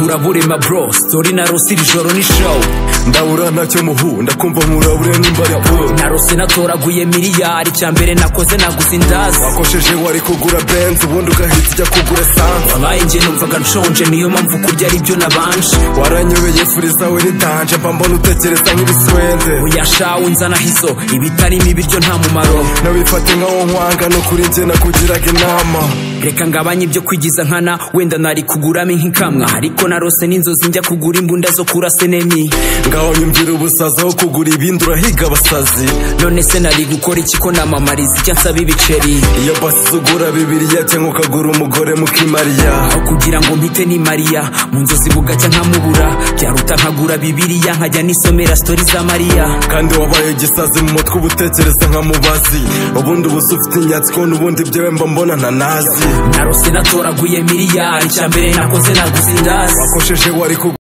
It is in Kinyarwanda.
muraburema bro sitori narose iri joro ni show ndabura ntacyo muhu ndakumva murabure n'imbara bro narose natoraguye miliyari icya mbere nakoze naguze indazi wakosheje wari kugura benzi ubundi ugahita ujya kugura sanza wabaye njye numvaga nshonje niyo mpamvu kurya ari byo nabanje waranyobeye furi zawe n'itanje mba mbona utekereza nk'ibiswende uyashawe nzanaho izo ibitarimo ibiryo nta mumaro nabifate nkaho nkwanga no kuri njye nakugiraga inama reka ngabanye ibyo kwigiza nkana wenda nari kuguramo nk'ikamwa ariko narose n'inzozi njya kugura imbunda zo kurasa enemi ngaho nyumvira ubusazi aho kugura ibindi urahiga abasazi none se nari gukora iki ko namamariza icyo nsaba ibiceri iyo basi ugura bibiriya cyangwa ukagura umugore mukimariya aho kugira ngo mpite ni mariya mu nzozi bugacya nkamubura byaruta nkagura bibiriya nkajya nisomera sitori za mariya kandi wabaye igisazi mu mutwe uba utekereza nka mubazi ubundi uba ufite inyatsi kubona ubundi byewe mba mbona ntanazi narose natoraguye miliyari icya mbere nakoze naguze indazi wakosheje wari kugura